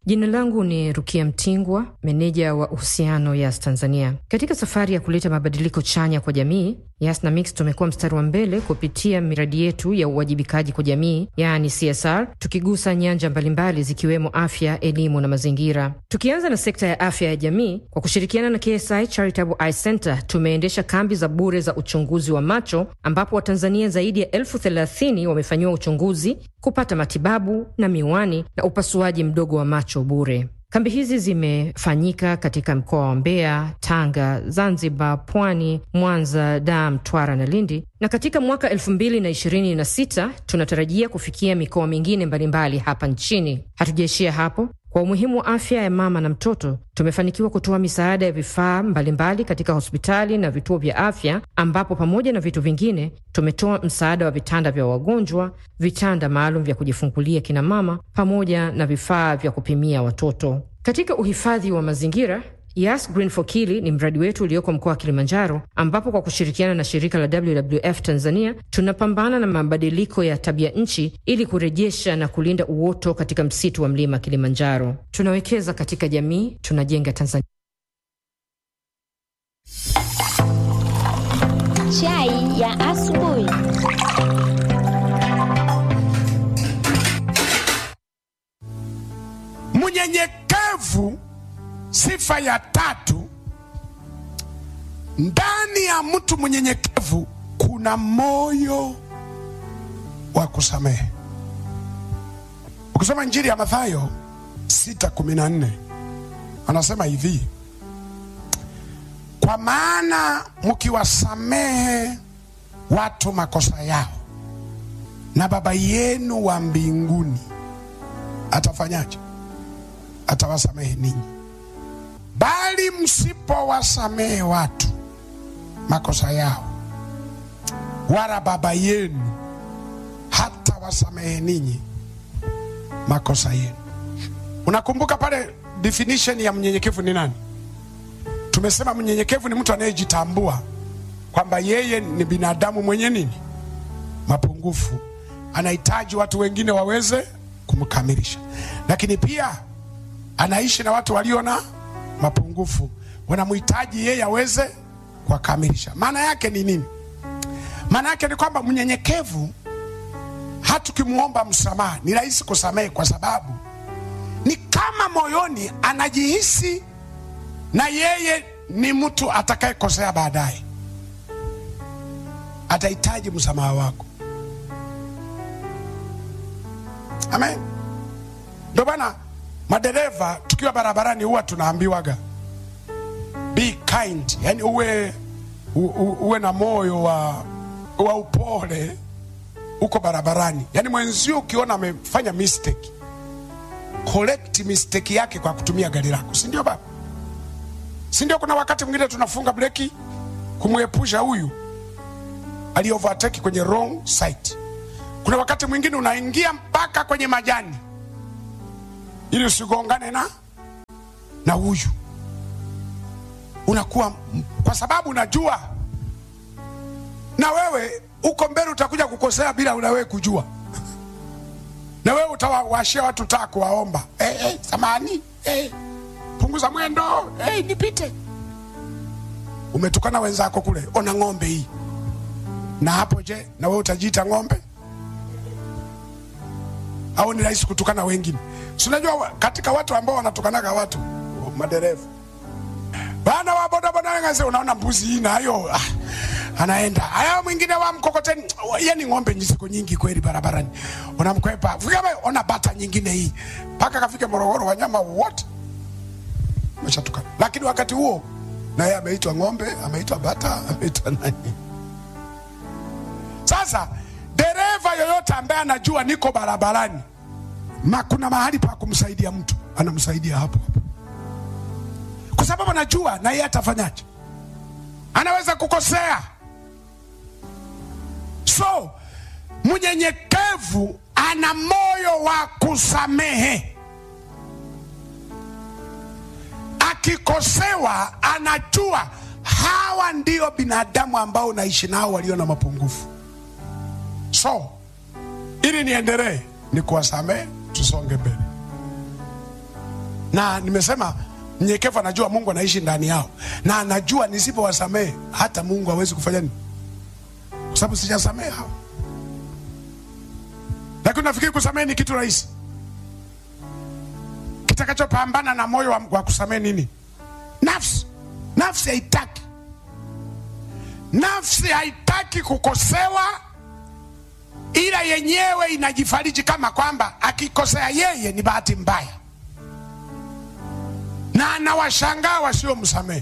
Jina langu ni Rukia Mtingwa, meneja wa uhusiano Yas Tanzania. Katika safari ya kuleta mabadiliko chanya kwa jamii, Yas na Mix tumekuwa mstari wa mbele kupitia miradi yetu ya uwajibikaji kwa jamii, yaani CSR, tukigusa nyanja mbalimbali zikiwemo afya, elimu na mazingira. Tukianza na sekta ya afya ya jamii, kwa kushirikiana na KSI Charitable Eye Center tumeendesha kambi za bure za uchunguzi wa macho, ambapo Watanzania zaidi ya elfu thelathini wamefanyiwa uchunguzi, kupata matibabu na miwani na upasuaji mdogo wa macho bure. Kambi hizi zimefanyika katika mkoa wa Mbeya, Tanga, Zanzibar, Pwani, Mwanza, Dar, Mtwara na Lindi, na katika mwaka elfu mbili na ishirini na sita tunatarajia kufikia mikoa mingine mbalimbali hapa nchini. Hatujaishia hapo. Kwa umuhimu wa afya ya mama na mtoto, tumefanikiwa kutoa misaada ya vifaa mbalimbali katika hospitali na vituo vya afya, ambapo pamoja na vitu vingine tumetoa msaada wa vitanda vya wagonjwa, vitanda maalum vya kujifungulia kina mama, pamoja na vifaa vya kupimia watoto. Katika uhifadhi wa mazingira Yas Green for Kili ni mradi wetu ulioko mkoa wa Kilimanjaro, ambapo kwa kushirikiana na shirika la WWF Tanzania tunapambana na mabadiliko ya tabia nchi ili kurejesha na kulinda uoto katika msitu wa mlima Kilimanjaro. Tunawekeza katika jamii, tunajenga Tanzania. Chai ya asubuhi. Mnyenyekevu, sifa ya tatu. Ndani ya mtu mnyenyekevu kuna moyo wa kusamehe. Ukisoma Injili ya Mathayo 6:14 anasema hivi, kwa maana mkiwasamehe watu makosa yao, na Baba yenu wa mbinguni atafanyaje? Atawasamehe ninyi. Bali msipowasamehe watu makosa yao, wala Baba yenu hata wasamehe ninyi makosa yenu. Unakumbuka pale definition ya mnyenyekevu ni nani? Tumesema mnyenyekevu ni mtu anayejitambua kwamba yeye ni binadamu mwenye nini, mapungufu, anahitaji watu wengine waweze kumkamilisha, lakini pia anaishi na watu walio na mapungufu, wanamhitaji yeye aweze kuwakamilisha. Maana yake ni nini? Maana yake ni kwamba mnyenyekevu, hata ukimwomba msamaha ni rahisi kusamehe, kwa sababu ni kama moyoni anajihisi na yeye ni mtu atakayekosea baadaye, atahitaji msamaha wako. Amen. Ndio bana, madereva tukiwa barabarani huwa tunaambiwaga be kind, yani uwe, u, u, uwe na moyo wa, wa upole uko barabarani. Yani mwenzio ukiona amefanya mistake, correct mistake yake kwa kutumia gari lako, si ndio baba? Si ndio? Kuna wakati mwingine tunafunga breki kumwepusha huyu ali overtake kwenye wrong side. Kuna wakati mwingine unaingia mpaka kwenye majani ili usigongane na na huyu, unakuwa kwa sababu unajua na wewe uko mbele utakuja kukosea bila na wewe kujua, na wewe utawawashia watu taa kuwaomba, eh, eh, samani eh, punguza mwendo eh, nipite. Umetukana wenzako kule, ona ng'ombe hii na hapo. Je, na wewe utajiita ng'ombe au ni rahisi kutukana wengine? Si unajua katika watu ambao wanatukanaga watu madereva bana wa bodaboda wengaze, unaona mbuzi hii nayo ah, anaenda haya, mwingine wa mkokoteni, yani ng'ombe ziko nyingi kweli barabarani, unamkwepa vikama, ona bata nyingine hii, mpaka kafike Morogoro, wanyama wote umeshatukana. Lakini wakati huo naye ameitwa ng'ombe, ameitwa bata, ameitwa nani? Sasa dereva yoyote ambaye anajua niko barabarani ma kuna mahali pa kumsaidia mtu, anamsaidia hapo hapo, kwa sababu anajua na yeye atafanyaje, anaweza kukosea. So mnyenyekevu ana moyo wa kusamehe, akikosewa anajua hawa ndio binadamu ambao naishi nao walio na mapungufu. So ili niendelee ni kuwasamehe, tusonge mbele. na nimesema mnyenyekevu anajua mungu anaishi ndani yao na anajua nisipowasamehe hata mungu hawezi kufanya nini kwa sababu sijasamehe hao lakini nafikiri kusamehe ni kitu rahisi kitakachopambana na moyo wa, wa kusamehe nini nafsi nafsi haitaki nafsi haitaki kukosewa ila yenyewe inajifariji kama kwamba akikosea yeye ni bahati mbaya na anawashangaa wasiomsamehe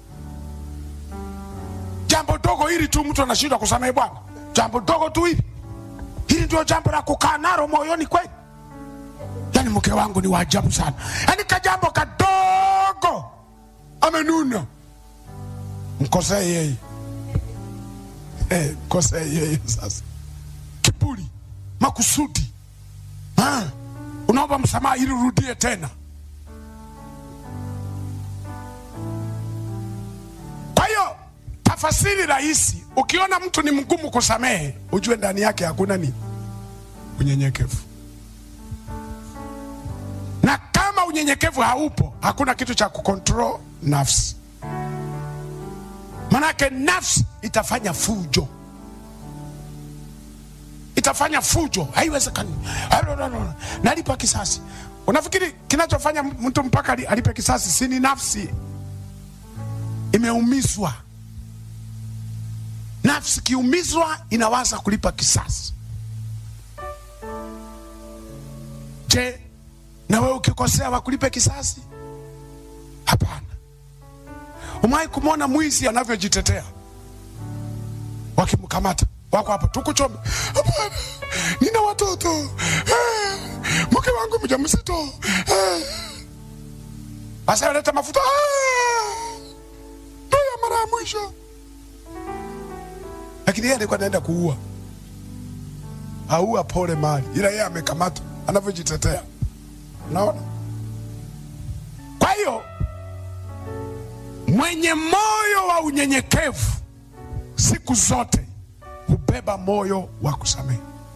jambo dogo hili tu mtu anashindwa kusamehe bwana jambo dogo tu hili hili ndio jambo la kukaa nalo moyoni kweli yani mke wangu ni waajabu sana yani kajambo kadogo amenuna mkosee yeye Eh, mkosee yeye sasa kiburi makusudi Ah, unaomba msamaha ili urudie tena kwa hiyo tafasiri rahisi ukiona mtu ni mgumu kusamehe ujue ndani yake hakuna ni unyenyekevu na kama unyenyekevu haupo hakuna kitu cha kukontrol nafsi manake nafsi itafanya fujo itafanya fujo haiwezekani nalipa kisasi unafikiri kinachofanya mtu mpaka ali- alipe kisasi si ni nafsi imeumizwa nafsi kiumizwa inawaza kulipa kisasi je na wewe ukikosea wakulipe kisasi hapana umewahi kumwona mwizi anavyojitetea wakimkamata wako hapa tukuchome hapana nina watoto eh, mke wangu mjamzito eh. basi aleta mafuta "Ah, ndio ya mara ya mwisho lakini yeye alikuwa anaenda kuua aua pole mali ila yeye amekamatwa anavyojitetea unaona kwa hiyo mwenye moyo wa unyenyekevu siku zote hubeba moyo wa kusamehe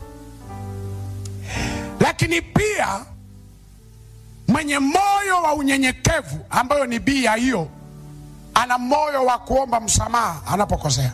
lakini pia mwenye moyo wa unyenyekevu ambayo ni bia hiyo ana moyo wa kuomba msamaha anapokosea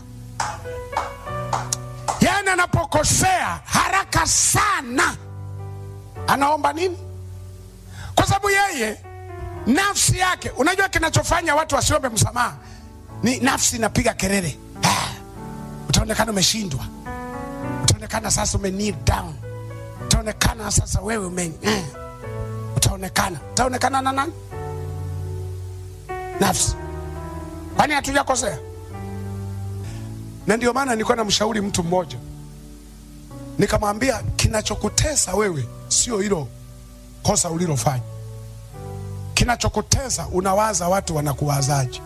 yaani anapokosea haraka sana anaomba nini kwa sababu yeye nafsi yake unajua kinachofanya watu wasiombe msamaha ni nafsi inapiga kelele ah, utaonekana umeshindwa utaonekana sasa ume kneel down utaonekana sasa wewe ume eh, utaonekana utaonekana na nani nafsi kwani hatujakosea na ndio maana nilikuwa namshauri mtu mmoja nikamwambia kinachokutesa wewe sio hilo kosa ulilofanya kinachokutesa unawaza watu wanakuwazaje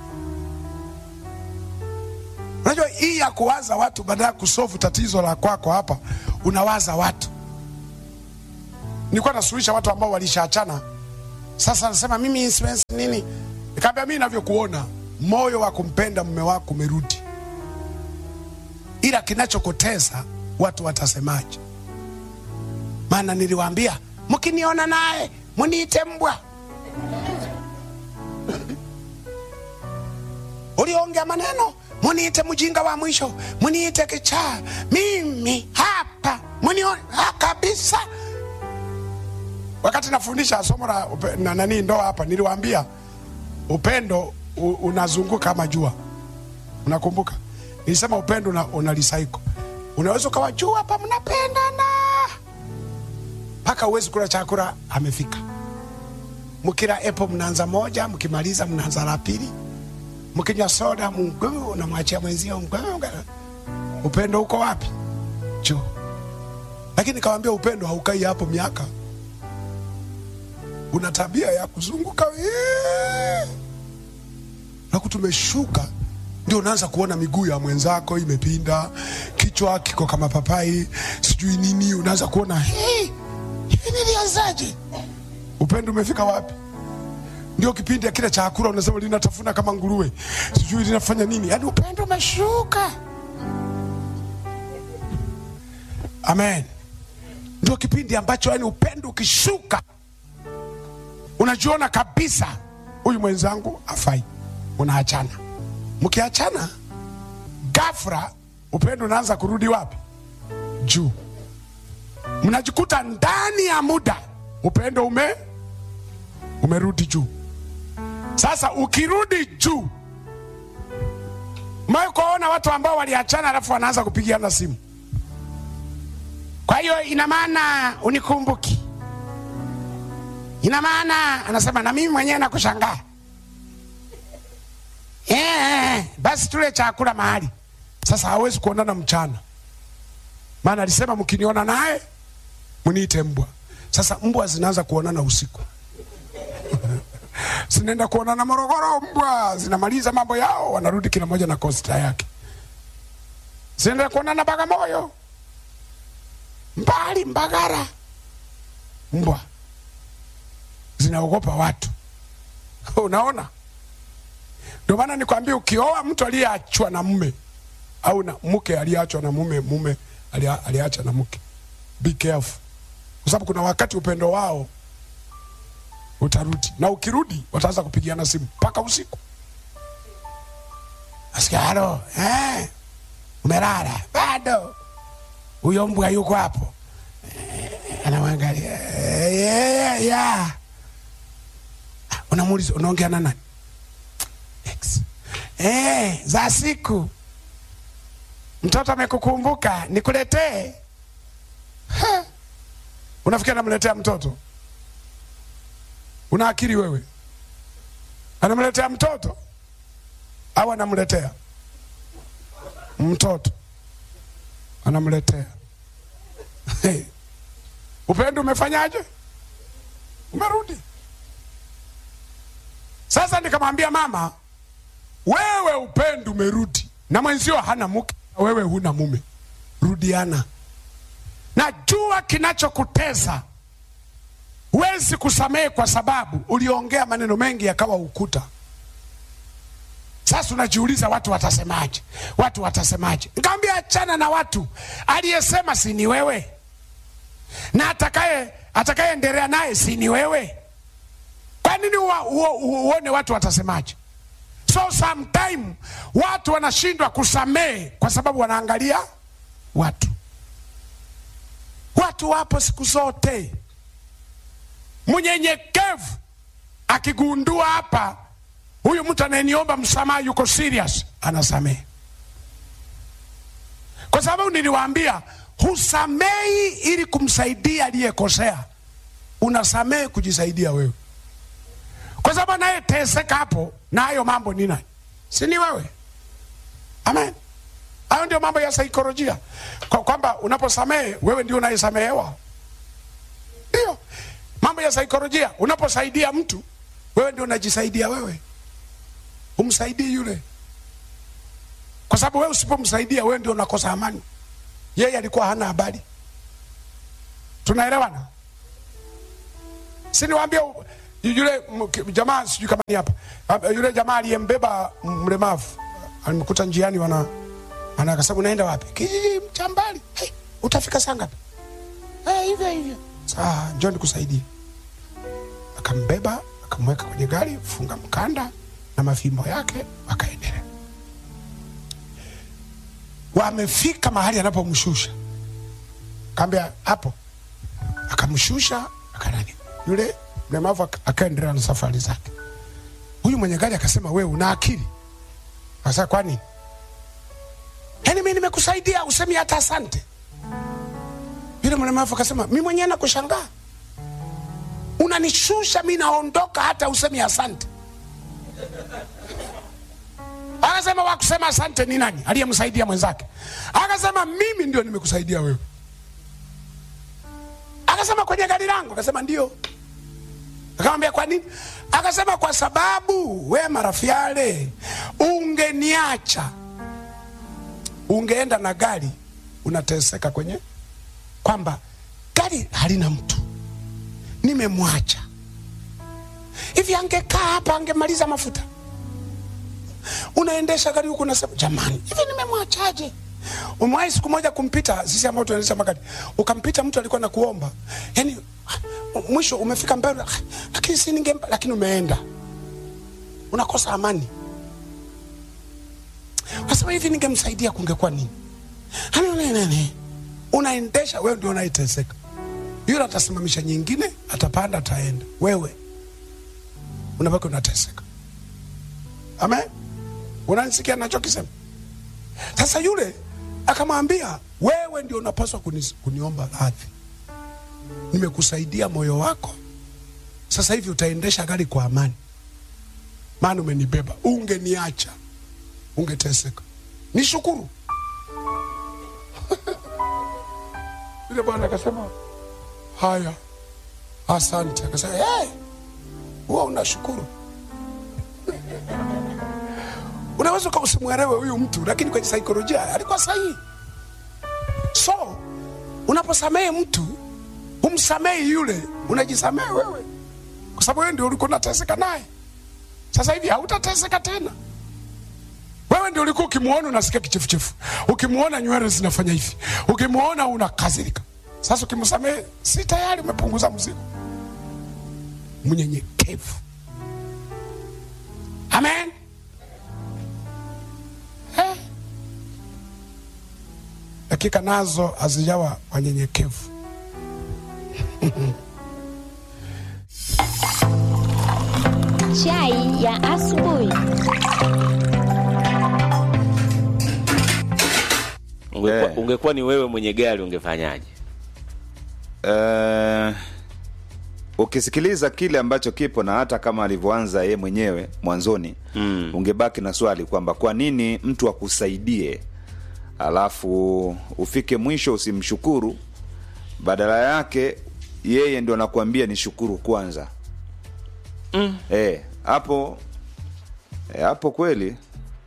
unajua hii ya kuwaza watu badala ya kusofu tatizo la kwako hapa unawaza watu nilikuwa nasuluhisha watu ambao walishaachana sasa nasema mimi siwezi nini nikaambia mimi navyokuona moyo wa kumpenda mume wako umerudi ila kinachokutesa watu watasemaje maana niliwaambia mkiniona naye muniite mbwa uliongea maneno muniite mjinga wa mwisho muniite kichaa mimi hapa munione ha, kabisa wakati nafundisha somo la upe- na nani ndoa hapa niliwaambia upendo u, unazunguka kama jua unakumbuka nilisema upendo una, una lisaiko unaweza ukawa juu hapa mnapendana mpaka uwezi kula chakula amefika mkila epo mnaanza moja mkimaliza mnaanza la pili mkinywa soda mguu unamwachia mwenzio mguu upendo uko wapi juu lakini kawambia upendo haukai hapo miaka una tabia ya kuzunguka wee. naku tumeshuka ndio unaanza kuona miguu ya mwenzako imepinda kichwa kiko kama papai sijui nini unaanza kuona "Hii, hivi nilianzaje upendo umefika wapi ndio kipindi ya kile chakula unasema linatafuna kama nguruwe sijui linafanya nini yaani upendo umeshuka amen ndio kipindi ambacho yani upendo ukishuka unajiona kabisa huyu mwenzangu afai, unaachana. Mkiachana ghafla, upendo unaanza kurudi wapi? Juu. Mnajikuta ndani ya muda upendo ume umerudi juu. Sasa ukirudi juu, mwae kuwaona watu ambao waliachana alafu wanaanza kupigiana simu. Kwa hiyo ina maana unikumbuki, ina maana anasema na mimi mwenyewe nakushangaa. Eh, basi tule chakula mahali. Sasa hawezi kuonana mchana, maana alisema mkiniona naye mniite mbwa. Sasa mbwa zinaanza kuonana usiku zinaenda kuonana Morogoro, mbwa zinamaliza mambo yao, wanarudi kila moja na kosta yake. Zinaenda kuonana Bagamoyo, mbali Mbagara, mbwa zinaogopa watu. Unaona, ndio maana nikwambia, ukioa mtu aliyeachwa na mume au na mke aliyeachwa na mume, mume alia- aliacha na mke, be careful, kwa sababu kuna wakati upendo wao utarudi, na ukirudi wataanza kupigiana simu mpaka usiku. Nasikia halo, eh, umelala bado? Huyo mbwa yuko hapo, eh, anamwangalia eh, yeah, yeah. Unamuuliza, unaongea na nani? Ex. Eh, za siku mtoto amekukumbuka, nikuletee. Ha. Unafikiri namletea mtoto? Una akili wewe? Anamletea mtoto au anamletea mtoto? Anamletea. Hey. Upendo umefanyaje? Umerudi. Sasa nikamwambia mama, wewe upendo umerudi, na mwenzio hana mke, na wewe huna mume, rudiana. Najua kinachokutesa huwezi kusamehe kwa sababu uliongea maneno mengi yakawa ukuta. Sasa unajiuliza watu watasemaje? Watu watasemaje? Nikamwambia achana na watu, aliyesema si ni wewe, na atakaye atakayeendelea naye si ni wewe. Kwa nini uwa- uo- uo- uone watu watasemaje? So sometime watu wanashindwa kusamehe kwa sababu wanaangalia watu. Watu wapo siku zote mnyenyekevu akigundua hapa huyu mtu anayeniomba msamaha yuko serious, anasamehe. Kwa sababu niliwaambia husamehi ili kumsaidia aliyekosea, unasamehe kujisaidia wewe, kwa sababu anayeteseka hapo na hayo mambo ni nani? Si ni wewe? Amen. Hayo ndio mambo ya saikolojia, kwa kwamba unaposamehe wewe ndio unayesamehewa. Ndio mambo ya saikolojia. Unaposaidia mtu, wewe ndio unajisaidia wewe, umsaidii yule, kwa sababu wewe usipomsaidia, wewe ndio unakosa amani. Yeye alikuwa hana habari. Tunaelewana? Si niwaambia u- yule m- ki- jamaa, sijui kama ni hapa, Ah, yule jamaa aliyembeba m- mlemavu alimkuta njiani, wana ana akasema unaenda wapi? Kijiji cha mbali. Hey, utafika saa ngapi? Eh, hivyo hivyo. Saa njoo nikusaidie. Akambeba, akamweka kwenye gari, funga mkanda na mafimbo yake, wakaendelea. Wamefika mahali anapomshusha, kaambia hapo, akamshusha akanani, yule mlemavu ak- akaendelea na safari zake. Huyu mwenye gari akasema, wewe una akili? Akasema, kwani? Yaani mimi nimekusaidia usemi hata asante. Yule mlemavu akasema, mi mwenyewe nakushangaa, unanishusha mi naondoka, hata usemi asante. Akasema, wakusema asante ni nani? Aliyemsaidia mwenzake. Akasema, mimi ndio nimekusaidia wewe. Akasema, kwenye gari langu? Akasema, ndio. Akamwambia, kwa nini? Akasema, kwa sababu we Marafiale, ungeniacha ungeenda na gari unateseka kwenye kwamba gari halina mtu, nimemwacha hivi. Angekaa hapa angemaliza mafuta. Unaendesha gari huku unasema jamani, hivi nimemwachaje? umewahi siku moja kumpita sisi ambao tunaendesha magari ukampita mtu alikuwa na kuomba yani mwisho umefika mbele "Ah, lakini si ningempa lakini umeenda unakosa amani nasema hivi ningemsaidia kungekuwa nini Hani nini, nini? unaendesha wewe ndio unaiteseka yule atasimamisha nyingine atapanda ataenda wewe unabaki unateseka amen unanisikia nachokisema sasa yule akamwambia wewe ndio unapaswa kuni, kuniomba radhi nimekusaidia moyo wako sasa hivi utaendesha gari kwa amani maana umenibeba ungeniacha ungeteseka nishukuru yule bwana akasema haya asante akasema hey, huwa unashukuru unaweza uka usimwelewe huyu mtu lakini kwenye saikolojia alikuwa sahihi so unaposamehe mtu humsamehi yule unajisamehe wewe kwa sababu wewe ndio ulikuwa unateseka naye sasa hivi hautateseka tena wewe ndio ulikuwa ukimwona unasikia kichefuchefu ukimwona nywele zinafanya hivi ukimwona unakazirika sasa ukimsamehe si tayari umepunguza mzigo mnyenyekevu amen Eh. dakika nazo hazijawa wanyenyekevu Chai ya asubuhi. Ungekuwa, Eh. ungekuwa ni wewe mwenye gari ungefanyaje? Eh, ukisikiliza kile ambacho kipo na hata kama alivyoanza ye mwenyewe mwanzoni mm. ungebaki na swali kwamba kwa nini mtu akusaidie alafu ufike mwisho usimshukuru badala yake yeye ndio anakuambia ni shukuru kwanza mm. eh, hapo eh, hapo kweli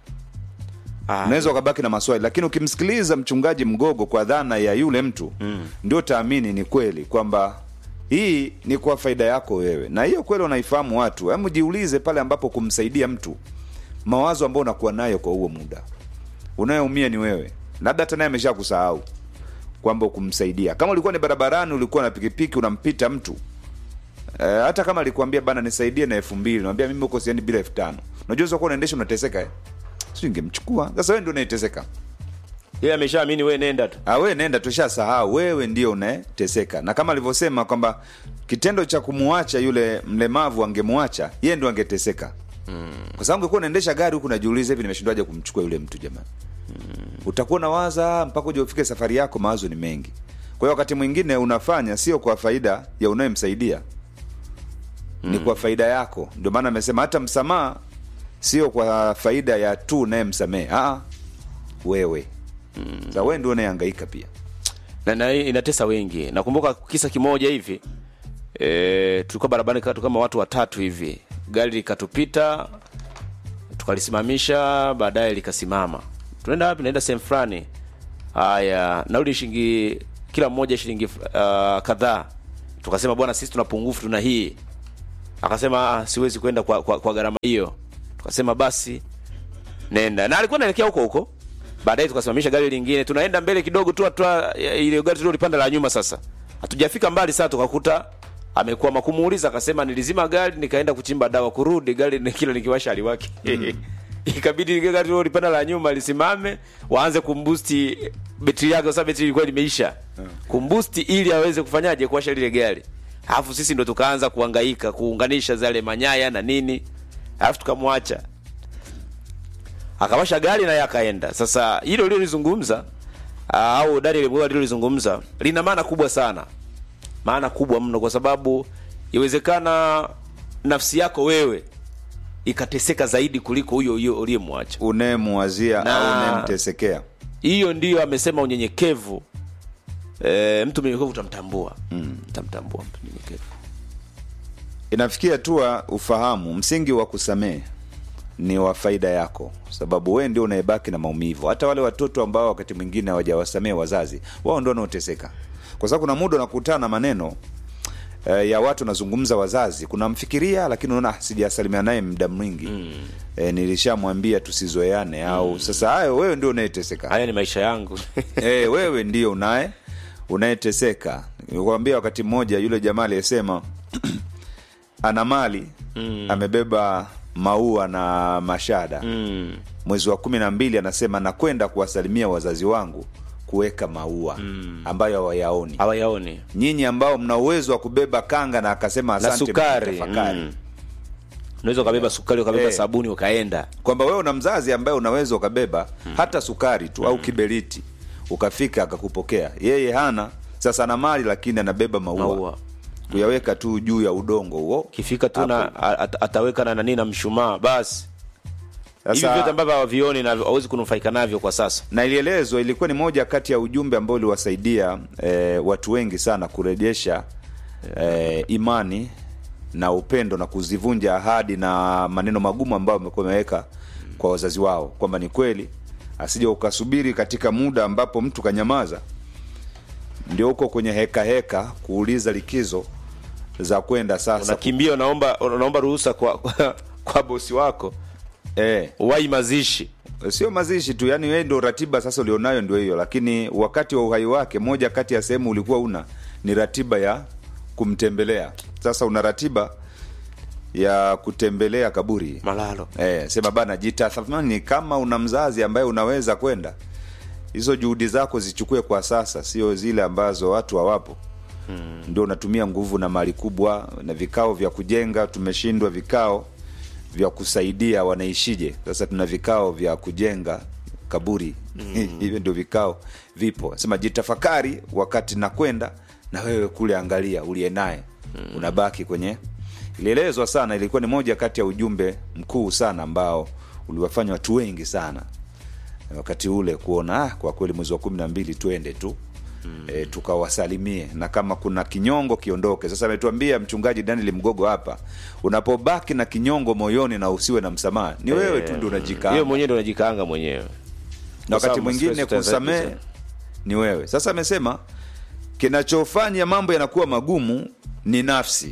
Ah, unaweza ukabaki na maswali lakini ukimsikiliza mchungaji mgogo kwa dhana ya yule mtu mm. ndio taamini ni kweli kwamba hii ni kwa faida yako wewe na hiyo kweli wanaifahamu watu hebu jiulize pale ambapo kumsaidia mtu mawazo ambayo unakuwa nayo kwa huo muda unayeumia ni wewe labda hata naye amesha kusahau kwamba kumsaidia kama ulikuwa ni barabarani ulikuwa na pikipiki unampita mtu e, hata kama alikwambia bana nisaidie na elfu mbili nawambia mimi huko siendi bila elfu tano unajua kuwa unaendesha unateseka eh? si ingemchukua sasa wewe ndio unaiteseka yeye ameshaamini wewe nenda tu. Ah, wewe nenda tushasahau wewe ndio unayeteseka na kama alivyosema kwamba kitendo cha kumwacha yule mlemavu angemwacha yeye ndio angeteseka mm. kwa sababu ungekuwa unaendesha gari huku najiuliza hivi nimeshindwaje kumchukua yule mtu jamani mm. utakuwa nawaza mpaka uje ufike safari yako mawazo ni mengi kwa hiyo wakati mwingine unafanya sio kwa faida ya unayemsaidia mm. ni kwa faida yako ndio maana amesema hata msamaha sio kwa faida ya tu unayemsamehe Ah, wewe mm. sa wewe ndio unayehangaika pia na, na hii inatesa wengi. Nakumbuka kisa kimoja hivi e, tulikuwa barabarani katu kama watu watatu hivi, gari likatupita tukalisimamisha, baadaye likasimama. Tunaenda wapi? Naenda sehemu fulani. Haya, nauli shilingi kila mmoja shilingi uh, kadhaa. Tukasema bwana, sisi tuna pungufu, tuna hii. Akasema ah, siwezi kwenda kwa, kwa, kwa gharama hiyo. Tukasema basi nenda, na alikuwa anaelekea huko huko baadaye tukasimamisha gari lingine tunaenda mbele kidogo tu hatua ya- ile gari tulilopanda la nyuma sasa hatujafika mbali sana tukakuta amekwama kumuuliza akasema nilizima gari nikaenda kuchimba dawa kurudi gari ni kila nikiwasha aliwake ikabidi ile gari lilopanda la nyuma lisimame waanze kumbusti betri yake kwa sababu betri ilikuwa limeisha kumbusti ili aweze kufanyaje kuwasha lile gari alafu sisi ndo tukaanza kuhangaika kuunganisha zale manyaya na nini alafu tukamwacha akawasha gari naye akaenda. Sasa hilo lilolizungumza ah, au Daniel Mgoa lilolizungumza lina maana kubwa sana, maana kubwa mno, kwa sababu iwezekana nafsi yako wewe ikateseka zaidi kuliko huyo huyo uliyemwacha. unayemwazia Na- au unayemtesekea Hiyo ndiyo amesema unyenyekevu. E, mtu mnyenyekevu utamtambua mm. utamtambua mtu mnyenyekevu. inafikia hatua ufahamu msingi wa kusamehe ni wa faida yako sababu wewe ndio unayebaki na maumivu hata wale watoto ambao wakati mwingine hawajawasamehe wazazi wao ndio wanaoteseka kwa sababu kuna muda unakutana na maneno eh, ya watu nazungumza wazazi kunamfikiria lakini unaona "Ah, sijasalimia naye muda mwingi mm. eh, nilishamwambia tusizoeane au sasa hayo wewe ndio unayeteseka haya ni maisha yangu eh, wewe ndio unaye unayeteseka kuambia wakati mmoja yule jamaa aliyesema ana mali mm. amebeba maua na mashada mm. mwezi wa kumi na mbili anasema nakwenda kuwasalimia wazazi wangu kuweka maua mm. ambayo hawayaoni hawayaoni nyinyi ambao mna uwezo wa kubeba kanga na akasema na asante sukari mtafakari. mm. unaweza ukabeba sukari ukabeba Eh. sabuni ukaenda kwamba wewe una mzazi ambaye unaweza ukabeba hata sukari tu au kiberiti ukafika akakupokea yeye hana sasa ana mali lakini anabeba maua, Maua. kuyaweka tu juu ya udongo huo kifika tu na at, ataweka na nani na mshumaa basi hivi Sasa- vyote ambavyo hawavioni na hawezi kunufaika navyo kwa sasa na ilielezwa ilikuwa ni moja kati ya ujumbe ambao uliwasaidia eh, watu wengi sana kurejesha eh, imani na upendo na kuzivunja ahadi na maneno magumu ambayo wamekuwa wameweka kwa wazazi wao kwamba ni kweli asije ukasubiri katika muda ambapo mtu kanyamaza ndio huko kwenye heka heka kuuliza likizo za kwenda sasa unakimbia unaomba unaomba ruhusa kwa, kwa, kwa bosi wako eh, wai mazishi sio mazishi tu yani wewe ndio ratiba sasa ulionayo ndio hiyo lakini wakati wa uhai wake moja kati ya sehemu ulikuwa una ni ratiba ya kumtembelea sasa una ratiba ya kutembelea kaburi malalo eh, sema bana jitathmani kama una mzazi ambaye unaweza kwenda hizo juhudi zako zichukue kwa sasa sio zile ambazo watu hawapo hmm. ndio unatumia nguvu na mali kubwa na vikao vya kujenga tumeshindwa vikao vya kusaidia wanaishije sasa tuna vikao vya kujenga kaburi hivyo ndio vikao vipo sema jitafakari wakati nakwenda na wewe kule angalia uliye naye unabaki kwenye ilielezwa sana ilikuwa ni moja kati ya ujumbe mkuu sana ambao uliwafanya watu wengi sana wakati ule kuona ah, kwa kweli mwezi wa kumi na mbili twende tu mm. e, tukawasalimie na kama kuna kinyongo kiondoke sasa ametuambia mchungaji daniel mgogo hapa unapobaki na kinyongo moyoni na usiwe na msamaha ni wewe tu ndio unajikaa hiyo mwenyewe ndo unajikaanga mwenyewe na wakati sababu mwingine stress utaanza kusamehe kuza- ni wewe sasa amesema kinachofanya mambo yanakuwa magumu ni nafsi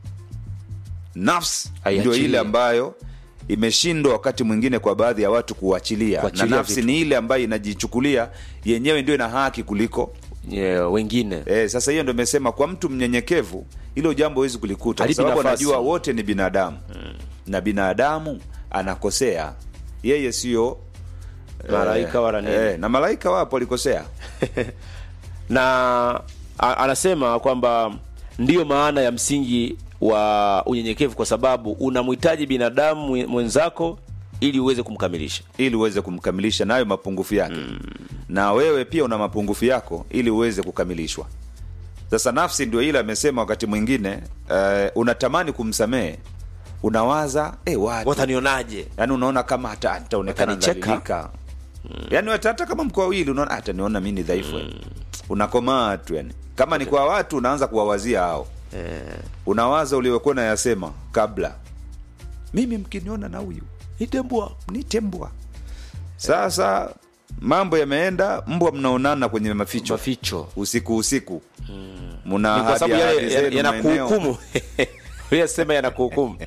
nafsi Haiachili. ndio ile ambayo imeshindwa wakati mwingine kwa baadhi ya watu kuachilia na Kuachilia nafsi vitu. ni ile ambayo inajichukulia yenyewe ndio ina haki kuliko yeah, wengine e, sasa hiyo ndio imesema kwa mtu mnyenyekevu hilo jambo hawezi kulikuta kwa Halipi sababu nafasi. anajua wote ni binadamu na binadamu anakosea yeye sio Malaika wala nini. eh, na malaika wapo walikosea na a, anasema kwamba ndiyo maana ya msingi wa unyenyekevu kwa sababu unamhitaji binadamu mwe- mwenzako ili uweze kumkamilisha ili uweze kumkamilisha nayo mapungufu yake mm. na wewe pia una mapungufu yako ili uweze kukamilishwa sasa nafsi ndio ile amesema wakati mwingine uh, unatamani kumsamehe unawaza eh, watu watanionaje yani unaona kama hata ataonekana Watanicheka. dhalilika mm. yani hata hata kama mko wawili unaona "Ah, ataniona mi ni dhaifu mm. unakomaa tu yani kama ni kwa watu unaanza kuwawazia hao eh, unawaza uliokuwa nayasema kabla mimi mkiniona na huyu nitembwa nitembwa sasa mambo yameenda mbwa mnaonana kwenye maficho maficho usiku usiku muna ni kwa sababu ahadi- yale ahadi ya- zenu maeneo. yanakuhukumu uliyasema yanakuhukumu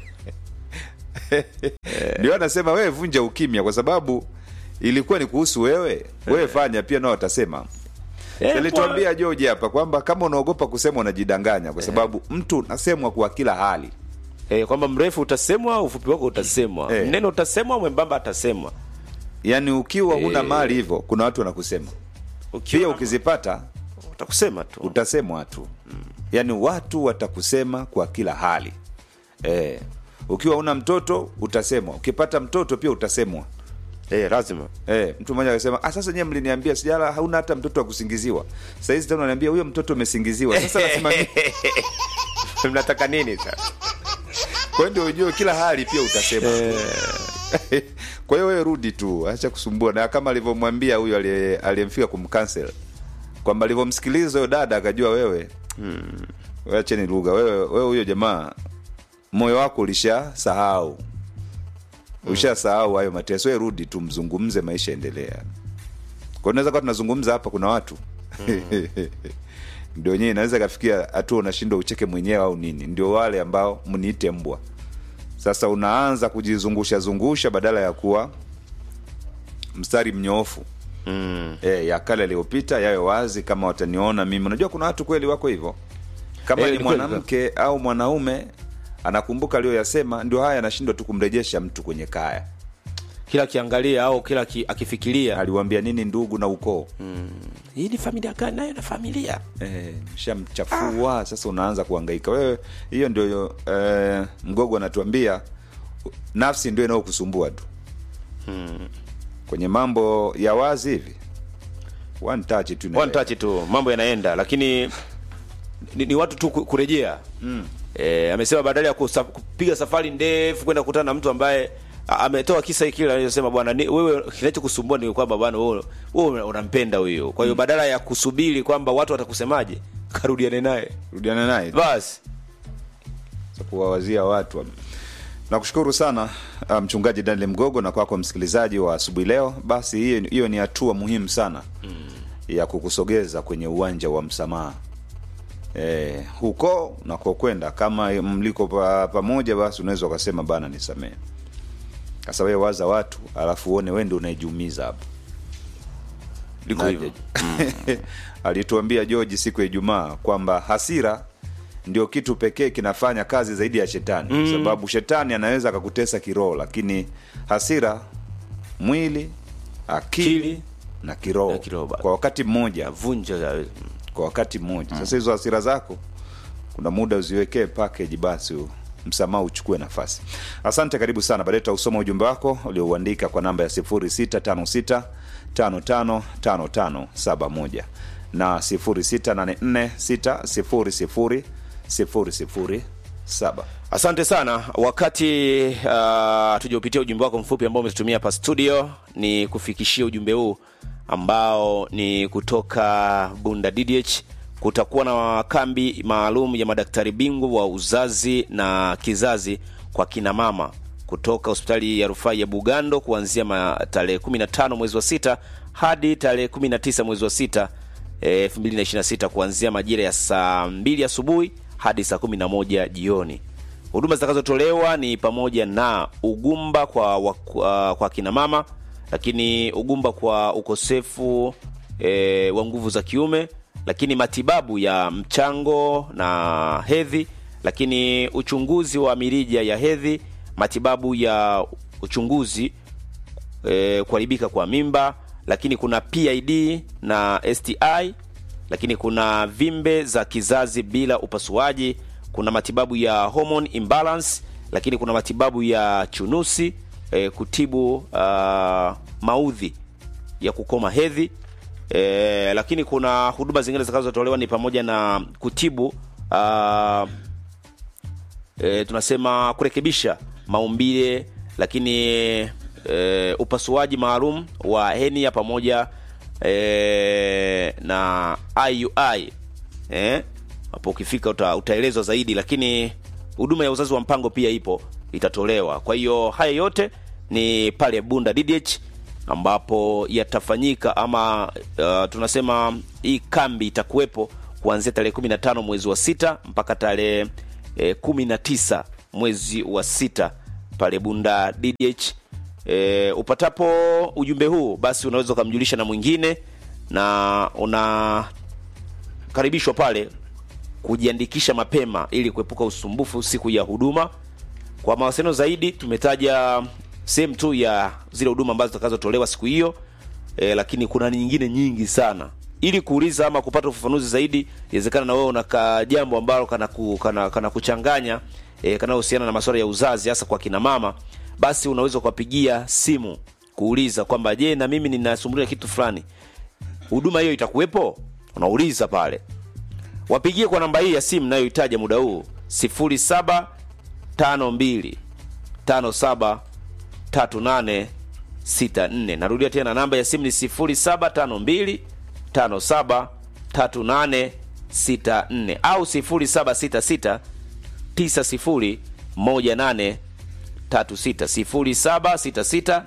ndio anasema wewe vunja ukimya kwa sababu ilikuwa ni kuhusu wewe wewe fanya pia nao watasema Eh, alituambia George hapa kwamba kama unaogopa kusema unajidanganya kwa sababu mtu unasemwa kwa kila hali eh, kwamba mrefu utasemwa ufupi wako utasemwa Eh. mnene utasemwa mwembamba atasemwa yaani ukiwa huna Eh. mali hivyo kuna watu wanakusema Ukiwa pia na- ukizipata utakusema tu utasemwa tu yaani watu watakusema kwa kila hali e, ukiwa una mtoto utasemwa ukipata mtoto pia utasemwa eh, lazima e, mtu mmoja akasema ah, sasa nyewe mliniambia sijala hauna hata mtoto wa kusingiziwa sahizi tena unaniambia huyo mtoto umesingiziwa sasa nasema nini? mnataka nini sasa kwa hiyo ndio ujue kila hali pia utasema kwa hiyo wewe rudi tu acha kusumbua na kama alivyomwambia huyo aliye- aliyemfika kumcancel kwamba alivyomsikiliza huyo dada akajua wewe hmm. acheni lugha wewe wewe huyo jamaa moyo wako ulisha sahau usha sahau hayo mateso wewe rudi tu mzungumze maisha endelea kwa unaweza kuwa tunazungumza hapa kuna watu ndio wenyewe inaweza ikafikia hatua unashindwa ucheke mwenyewe au nini ndio wale ambao mniite mbwa sasa unaanza kujizungusha zungusha badala ya kuwa mstari mnyoofu mm. e, ya kale aliyopita yayo wazi kama wataniona mimi unajua kuna watu kweli wako hivyo kama Eh, ni ni kweli, mwanamke au mwanaume anakumbuka aliyoyasema ndio haya anashindwa tu kumrejesha mtu kwenye kaya kila akiangalia au kila aki, akifikiria aliwambia nini ndugu na ukoo hii ni familia gani nayo na familia Eh, shamchafua sasa unaanza kuhangaika wewe hiyo ndio eh, mgogo anatuambia nafsi ndio inayokusumbua tu kwenye mambo ya wazi hivi one touch tu one inaeleweka. touch tu mambo yanaenda lakini ni, ni watu tu ku- kurejea mm. e, amesema badala ya kusa, kupiga safari ndefu kwenda kukutana na mtu ambaye a- ametoa kisa hiki kile anachosema bwana ni- wewe kinachokusumbua ni kwamba bwana wewe wewe unampenda huyo kwa hiyo badala ya kusubiri kwamba watu watakusemaje karudiane naye rudiana naye basi za kuwawazia watu nakushukuru sana uh, mchungaji daniel mgogo na kwako msikilizaji wa asubuhi leo basi hiyo hiyo ni hatua muhimu sana mm. ya kukusogeza kwenye uwanja wa msamaha e, huko nakokwenda kama mliko pa, pamoja basi unaweza ukasema bana nisamehe sasa wewe waza watu alafu uone wende unaijumiza hapo liko Na- hivyo alituambia George siku ya Ijumaa kwamba hasira ndio kitu pekee kinafanya kazi zaidi ya shetani mm. sababu shetani anaweza akakutesa kiroho lakini hasira mwili akili Akili, na kiroho na kiroho bado. kwa wakati mmoja vunja ya- kwa wakati mmoja sasa hizo hasira zako kuna muda uziwekee package basi u- msamaha uchukue nafasi asante karibu sana baadaye tutausoma ujumbe wako uliouandika kwa namba ya 0656 555571 na 0684 600 007 asante sana wakati uh, tujaupitia ujumbe wako mfupi ambao umetutumia hapa studio ni kufikishia ujumbe huu ambao ni kutoka bunda ddh kutakuwa na kambi maalum ya madaktari bingwa wa uzazi na kizazi kwa kina mama kutoka hospitali ya rufaa ya bugando kuanzia ma- tarehe 15 mwezi wa sita hadi tarehe 19 mwezi wa sita eh, 2026 kuanzia majira ya saa 2 asubuhi hadi saa 11 jioni huduma zitakazotolewa ni pamoja na ugumba kwa, wa, kwa, kwa kina mama lakini ugumba kwa ukosefu e, wa nguvu za kiume lakini matibabu ya mchango na hedhi lakini uchunguzi wa mirija ya hedhi matibabu ya uchunguzi e, kuharibika kwa mimba lakini kuna pid na sti lakini kuna vimbe za kizazi bila upasuaji kuna matibabu ya hormone imbalance lakini kuna matibabu ya chunusi e, kutibu uh, maudhi ya kukoma hedhi e, lakini kuna huduma zingine zitakazotolewa ni pamoja na kutibu uh, e, tunasema kurekebisha maumbile lakini e, upasuaji maalum wa henia pamoja e, na iui eh? hapo ukifika uta, utaelezwa zaidi lakini huduma ya uzazi wa mpango pia ipo itatolewa kwa hiyo haya yote ni pale bunda ddh ambapo yatafanyika ama uh, tunasema hii kambi itakuwepo kuanzia tarehe 15 mwezi wa sita mpaka tarehe eh, 19 mwezi wa sita pale bunda ddh e, upatapo ujumbe huu basi unaweza ukamjulisha na mwingine na unakaribishwa pale kujiandikisha mapema ili kuepuka usumbufu siku ya huduma kwa mawasiliano zaidi tumetaja sehemu tu ya zile huduma ambazo zitakazotolewa siku hiyo e, lakini kuna nyingine nyingi sana ili kuuliza ama kupata ufafanuzi zaidi inawezekana na wewe una ka jambo ambalo kana, ku, kana, kana kuchanganya e, kanahusiana na masuala ya uzazi hasa kwa kina mama basi unaweza ukapigia simu kuuliza kwamba je na mimi ninasumbulia kitu fulani huduma hiyo itakuwepo unauliza pale wapigie kwa namba hii ya simu nayohitaja muda huu 0752 57 3864 narudia tena namba ya simu ni 0752 57 3864 au 0766 9018 36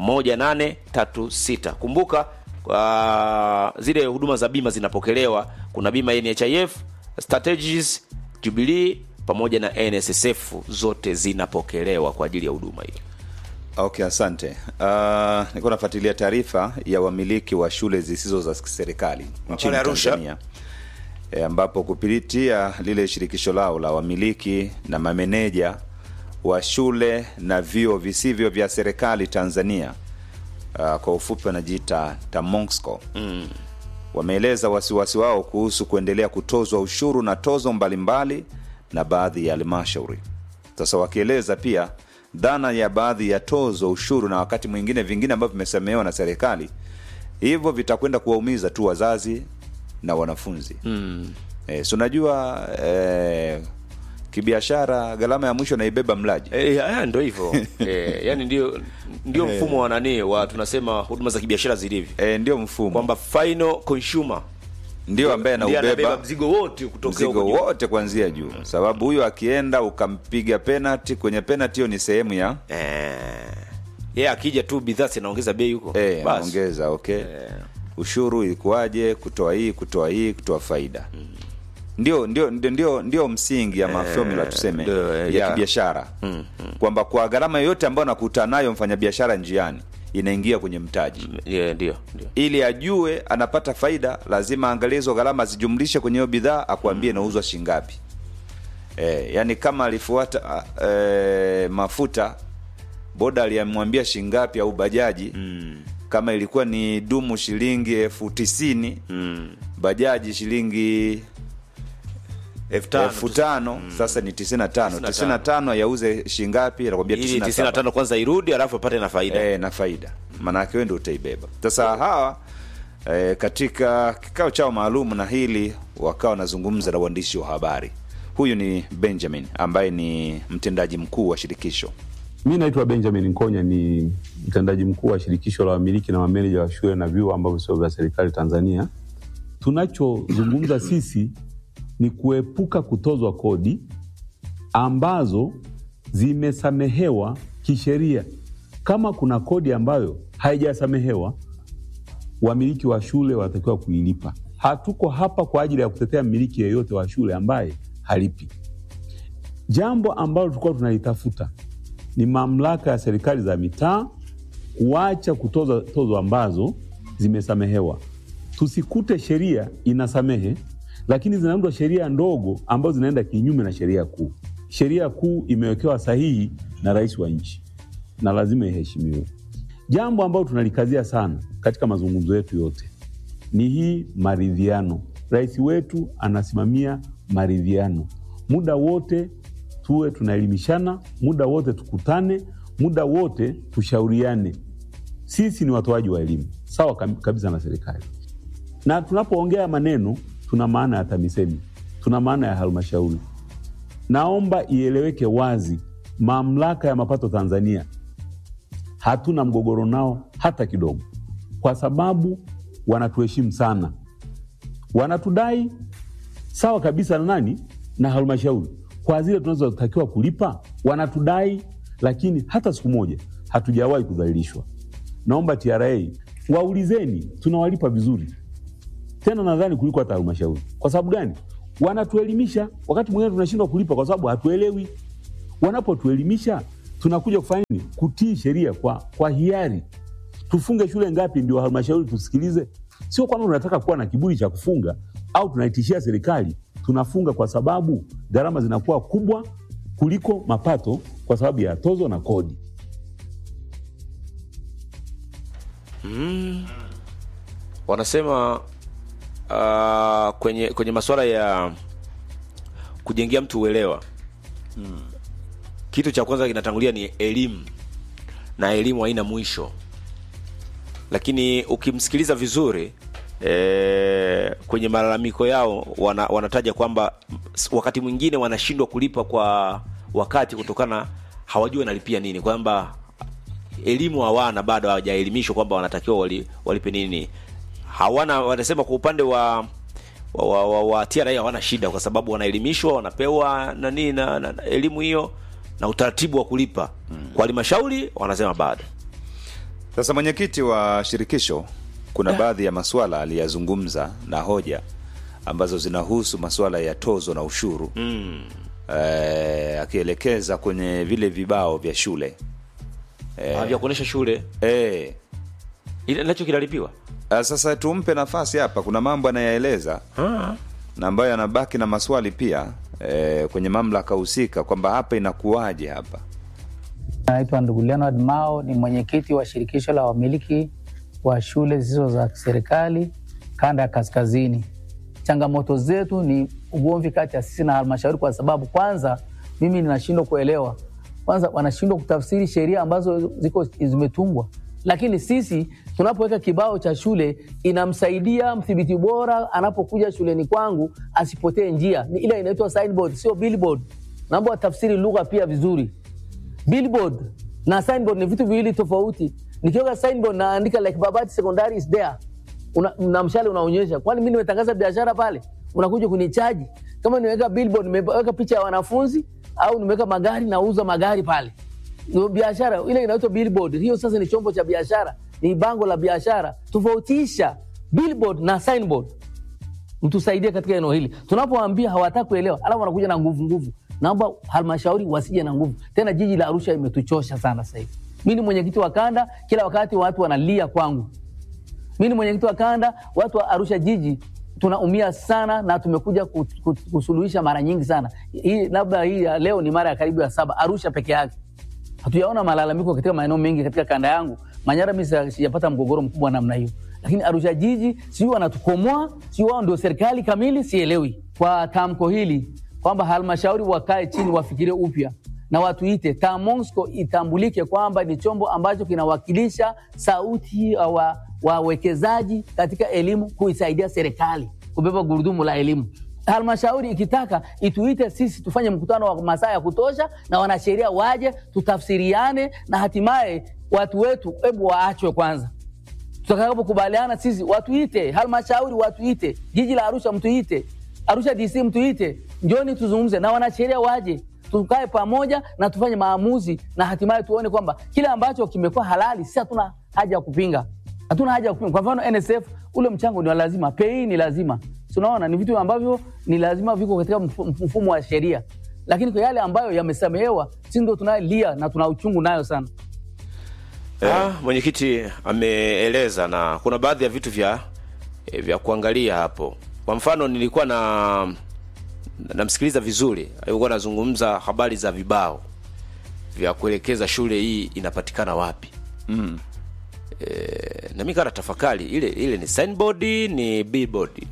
0766901836 kumbuka uh, zile huduma za bima zinapokelewa kuna bima ya NHIF, Strategies, Jubilee pamoja na NSSF zote zinapokelewa kwa ajili ya huduma hiyo. Okay, asante. Uh, nilikuwa nafuatilia taarifa ya wamiliki wa shule zisizo za serikali nchini Arusha. Tanzania e, ambapo kupitia lile shirikisho lao la wamiliki na mameneja wa shule na vyuo visivyo vya serikali Tanzania uh, kwa ufupi wanajiita TAMONSCO mm. wameeleza wasiwasi wao kuhusu kuendelea kutozwa ushuru na tozo mbalimbali na baadhi ya halmashauri. Sasa wakieleza pia dhana ya baadhi ya tozo, ushuru na wakati mwingine vingine ambavyo vimesemewa na serikali, hivyo vitakwenda kuwaumiza tu wazazi na wanafunzi mm. E, si unajua e, kibiashara gharama ya mwisho naibeba mlaji Eh, haya ndio hivyo. eh, yani ndio ndio mfumo wa nani wa tunasema huduma za kibiashara zilivyo. e, ndio mfumo Kwamba final consumer ndio ambaye ndiye anabeba anaubeba mzigo wote kutokea mzigo huko juu. wote kuanzia juu, sababu huyo akienda ukampiga penalty kwenye penalty, hiyo ni sehemu ya Eh. Yeye akija tu bidhaa zinaongeza bei huko. eh, Basi. anaongeza okay ushuru ilikuwaje, kutoa hii kutoa hii kutoa faida ndio, ndio, ndio, ndio, ndio msingi ama formula tuseme ndio, eh, ya ya. kibiashara kwamba kwa gharama yoyote ambayo anakutana nayo mfanyabiashara njiani inaingia kwenye mtaji Yeah, ndio, ndio. ili ajue anapata faida lazima aangalie hizo gharama zijumlishe kwenye hiyo bidhaa akuambie inauzwa shingapi e, yani kama alifuata e, mafuta boda aliyemwambia shingapi au bajaji mm. kama ilikuwa ni dumu shilingi elfu tisini mm. bajaji shilingi Elfu tano elfu tu. tano sasa ni tisini na tano tisini na tano yauze shingapi anakwambia Ili tisini na 95 saba kwanza irudi alafu apate na faida. e, na faida maanake wewe ndio utaibeba sasa hawa e, katika kikao chao maalum na hili wakawa wanazungumza na uandishi wa habari huyu ni benjamin ambaye ni mtendaji mkuu wa shirikisho Mi naitwa Benjamin Nkonya, ni mtendaji mkuu wa shirikisho la wamiliki na mameneja wa shule na vyuo ambavyo sio vya serikali Tanzania. Tunachozungumza sisi ni kuepuka kutozwa kodi ambazo zimesamehewa kisheria. Kama kuna kodi ambayo haijasamehewa, wamiliki wa shule wanatakiwa kuilipa. Hatuko hapa kwa ajili ya kutetea mmiliki yeyote wa shule ambaye halipi. Jambo ambalo tulikuwa tunalitafuta ni mamlaka ya serikali za mitaa kuacha kutoza tozo ambazo zimesamehewa. Tusikute sheria inasamehe, lakini zinaundwa sheria ndogo ambazo zinaenda kinyume na sheria kuu. Sheria kuu imewekewa sahihi na rais wa nchi na lazima iheshimiwe. Jambo ambalo tunalikazia sana katika mazungumzo yetu yote ni hii maridhiano. Rais wetu anasimamia maridhiano muda wote, tuwe tunaelimishana muda wote, tukutane muda wote, tushauriane. Sisi ni watoaji wa elimu sawa kam- kabisa na serikali, na tunapoongea maneno tuna maana ya TAMISEMI, tuna maana ya halmashauri. Naomba ieleweke wazi, mamlaka ya mapato Tanzania hatuna mgogoro nao hata kidogo, kwa sababu wanatuheshimu sana, wanatudai sawa kabisa na nani na halmashauri kwa zile tunazotakiwa kulipa, wanatudai, lakini hata siku moja hatujawahi kudhalilishwa. Naomba TRA waulizeni, tunawalipa vizuri tena nadhani kuliko hata halmashauri. Kwa sababu gani? Wanatuelimisha. Wakati mwingine tunashindwa kulipa kwa sababu hatuelewi. Wanapotuelimisha tunakuja kufanya nini? Kutii sheria kwa, kwa hiari. Tufunge shule ngapi ndio halmashauri tusikilize? Sio kwamba tunataka kuwa na kiburi cha kufunga au tunaitishia serikali. Tunafunga kwa sababu gharama zinakuwa kubwa kuliko mapato kwa sababu ya tozo na kodi. wanasema uh, kwenye kwenye masuala ya kujengea mtu uelewa kitu cha kwanza kinatangulia ni elimu na elimu haina mwisho lakini ukimsikiliza vizuri e, kwenye malalamiko yao wana, wanataja kwamba s- wakati mwingine wanashindwa kulipa kwa wakati kutokana hawajui wanalipia nini kwamba elimu hawana bado hawajaelimishwa kwamba wanatakiwa wali, walipe nini hawana wanasema kwa upande wa wa, wa, wa, wa TRA hawana shida kwa sababu wanaelimishwa wanapewa nani na, na, na elimu hiyo na utaratibu wa kulipa kwa halmashauri wanasema bado Sasa mwenyekiti wa shirikisho, kuna baadhi ya masuala aliyazungumza na hoja ambazo zinahusu masuala ya tozo na ushuru mm. eh, akielekeza kwenye vile vibao vya shule Ah, vya kuonesha shule eh, ile nacho kinalipiwa Ah, Sasa tumpe nafasi hapa, kuna mambo anayaeleza na ambayo yanabaki na maswali pia eh, kwenye mamlaka husika kwamba hapa inakuwaje hapa. Naitwa ndugu Leonard Mao, ni mwenyekiti wa shirikisho la wamiliki wa shule zisizo za serikali kanda ya kaskazini. Changamoto zetu ni ugomvi kati ya sisi na halmashauri, kwa sababu kwanza, mimi ninashindwa kuelewa, kwanza wanashindwa kutafsiri sheria ambazo ziko zimetungwa, lakini sisi tunapoweka kibao cha shule inamsaidia mdhibiti bora anapokuja shuleni kwangu asipotee njia. Ni ile inaitwa signboard, sio billboard. Naomba watafsiri lugha pia vizuri billboard na signboard ni vitu viwili tofauti. Nikiweka signboard naandika like Babati Secondary is there, una, na mshale unaonyesha, kwani mi nimetangaza biashara pale, unakuja kunichaji? Kama nimeweka billboard, nimeweka picha ya wanafunzi au nimeweka magari, nauza magari pale, ndio biashara ile inaitwa billboard. Hiyo sasa ni chombo cha biashara, ni bango la biashara. Tofautisha billboard na signboard mtusaidie katika eneo hili. Tunapoambia hawataki kuelewa, alafu wanakuja na nguvu nguvu. Naomba halmashauri wasije na nguvu tena. Jiji la Arusha imetuchosha sana sasa hivi. Mi ni mwenyekiti wa kanda, kila wakati watu wanalia kwangu. Mi ni mwenyekiti wa kanda, watu wa Arusha jiji tunaumia sana, na tumekuja ku- ku- kusuluhisha mara nyingi sana. Hii labda hii ya leo ni mara ya karibu ya saba Arusha peke yake hatujaona malalamiko katika maeneo mengi katika kanda yangu. Manyara mi sija- sijapata mgogoro mkubwa namna hiyo, lakini Arusha jiji sijui wanatukomoa, sijui wao ndio serikali kamili, sielewi. Kwa tamko hili kwamba halmashauri wakae chini wafikirie upya na watuite TAMONSCO itambulike kwamba ni chombo ambacho kinawakilisha sauti ya wa wawekezaji katika elimu kuisaidia serikali kubeba gurudumu la elimu halmashauri ikitaka ituite sisi tufanye mkutano wa masaa ya kutosha na wanasheria waje tutafsiriane na hatimaye watu wetu hebu waachwe kwanza tutakapokubaliana sisi watuite halmashauri watuite jiji la arusha mtuite arusha dc mtuite njoni tuzungumze na wanasheria waje tukae pamoja na tufanye maamuzi na hatimaye tuone kwamba kile ambacho kimekuwa halali sisi hatuna haja ya kupinga hatuna haja ya kupinga kwa mfano nsf ule mchango ni wa lazima pei ni lazima Si unaona ni vitu ambavyo ni lazima viko katika mfu- mfumo wa sheria lakini kwa yale ambayo yamesamehewa si ndo tunayelia na tuna uchungu nayo sana Ah, mwenyekiti ameeleza na kuna baadhi ya vitu vya eh, vya kuangalia hapo. Kwa mfano nilikuwa na namsikiliza vizuri, alikuwa anazungumza habari za vibao vya kuelekeza shule hii inapatikana wapi. Mm. E, na mimi kana tafakari ile ile ni signboard ni billboard.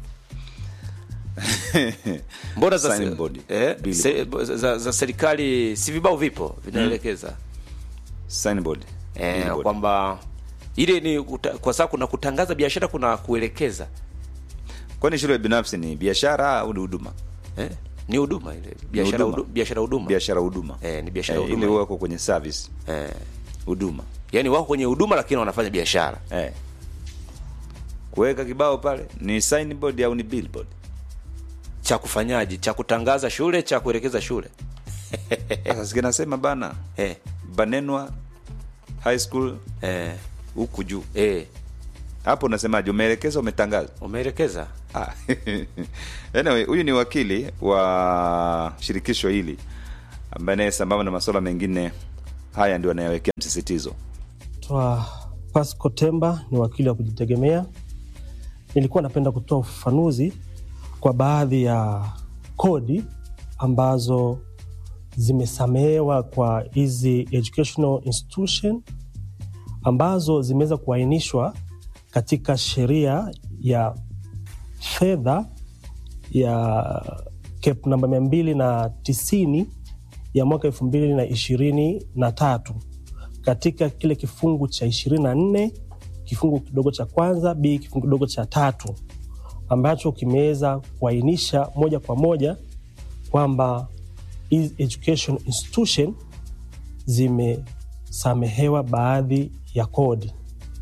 Mbona za, Signboard, eh, billboard. se, za, za serikali si vibao vipo vinaelekeza Signboard. eh, Billboard. kwamba ile ni kuta, kwa sababu kuna kutangaza biashara kuna kuelekeza Kwani shule binafsi ni biashara au ni huduma? eh, ni huduma ile biashara huduma. hudu- biashara huduma Biashara huduma. Eh, ni biashara Eh, huduma. Ile wako kwenye service eh, huduma. yani wako kwenye huduma lakini wanafanya biashara Eh. Kuweka kibao pale ni signboard au ni billboard? cha kufanyaji cha kutangaza shule cha kuelekeza shule Sasa sikinasema bana eh, Banenwa High School eh, huku juu. eh, Hapo unasemaje? Umeelekeza umetangaza? umeelekeza Ah. anyway, huyu ni wakili wa shirikisho hili ambaye naye sambamba na masuala mengine haya ndio anayawekea msisitizo. Naitwa Pasco Temba, ni wakili wa kujitegemea. Nilikuwa napenda kutoa ufafanuzi kwa baadhi ya kodi ambazo zimesamehewa kwa hizi educational institution ambazo zimeweza kuainishwa katika sheria ya fedha ya cap namba mia mbili na tisini ya mwaka elfu mbili na ishirini na tatu katika kile kifungu cha ishirini na nne kifungu kidogo cha kwanza b kifungu kidogo cha tatu ambacho kimeweza kuainisha moja kwa moja kwamba hizi education institution zimesamehewa baadhi ya kodi.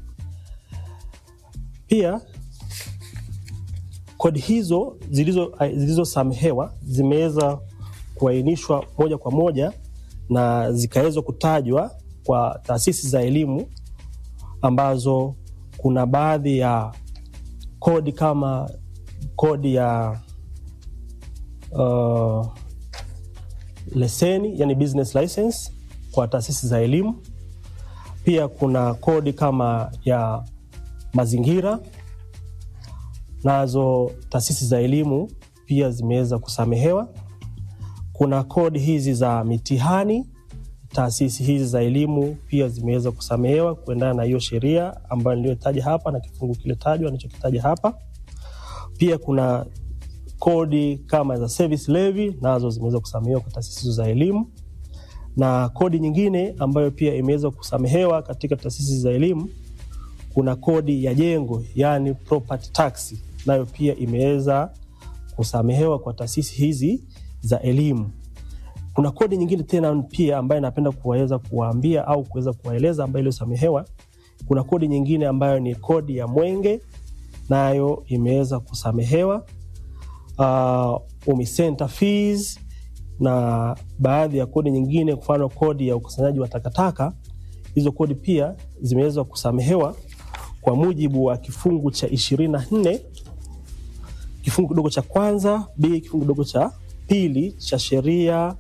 Pia kodi hizo zilizo- zilizosamehewa zimeweza kuainishwa moja kwa moja na zikaweza kutajwa kwa taasisi za elimu ambazo kuna baadhi ya kodi kama kodi ya uh, leseni yani business license kwa taasisi za elimu. Pia kuna kodi kama ya mazingira, nazo taasisi za elimu pia zimeweza kusamehewa. Kuna kodi hizi za mitihani, taasisi hizi za elimu pia zimeweza kusamehewa kuendana na hiyo sheria ambayo niliyotaja hapa na kifungu kile tajwa nilichokitaja hapa. Pia kuna kodi kama za service levy nazo zimeweza kusamehewa kwa taasisi hizo za elimu, na kodi nyingine ambayo pia imeweza kusamehewa katika taasisi za elimu, kuna kodi ya jengo, yani property tax, nayo pia imeweza kusamehewa kwa taasisi hizi za elimu. Kuna kodi nyingine tena pia ambayo napenda kuweza kuwaambia au kuweza kuwaeleza ambayo iliyosamehewa. Kuna kodi nyingine ambayo ni kodi ya mwenge, nayo imeweza kusamehewa uh, UMISENTA fees na baadhi ya kodi nyingine, mfano kodi ya ukusanyaji wa takataka. Hizo kodi pia zimeweza kusamehewa kwa mujibu wa kifungu cha ishirini na nne kifungu kidogo cha kwanza b kifungu kidogo cha pili cha sheria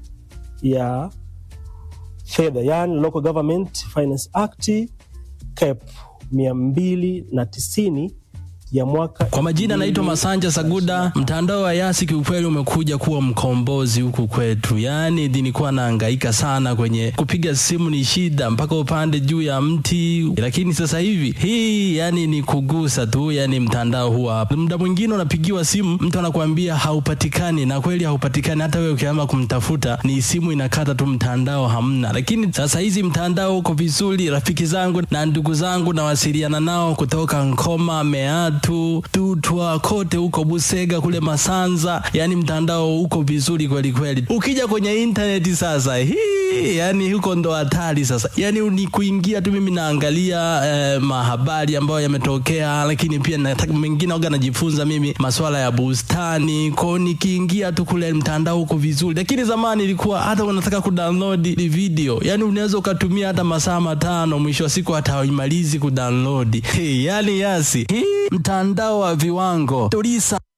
ya fedha, yani Local Government Finance Act cap mia mbili na tisini ya mwaka Kwa majina naitwa Masanja Saguda. Mtandao wa Yasi kiukweli umekuja kuwa mkombozi huku kwetu, yaani nilikuwa nahangaika sana kwenye kupiga simu, ni shida mpaka upande juu ya mti, lakini sasa hivi hii yani ni kugusa tu, yani mtandao huwa hapa. Muda mwingine unapigiwa simu, mtu anakuambia haupatikani, na kweli haupatikani. Hata wewe ukiamba kumtafuta, ni simu inakata tu, mtandao hamna. Lakini sasa hizi mtandao uko vizuri. Rafiki zangu na ndugu zangu nawasiliana nao kutoka Nkoma, Meatu, Tutwa, kote huko Busega, kule Masanza, yani mtandao uko vizuri kweli kweli. Ukija kwenye intaneti sasa, hii yani huko ndo hatari sasa, yani ni kuingia tu. Mimi naangalia eh, mahabari ambayo yametokea, lakini pia nataka mengine waga najifunza mimi masuala ya bustani kwao, nikiingia tu kule mtandao uko vizuri. Lakini zamani ilikuwa hata unataka kudownload video, yani unaweza ukatumia hata masaa matano, mwisho wa siku hata haimalizi kudownload. Hey, yani Yasi hii mtandao wa viwango tulisa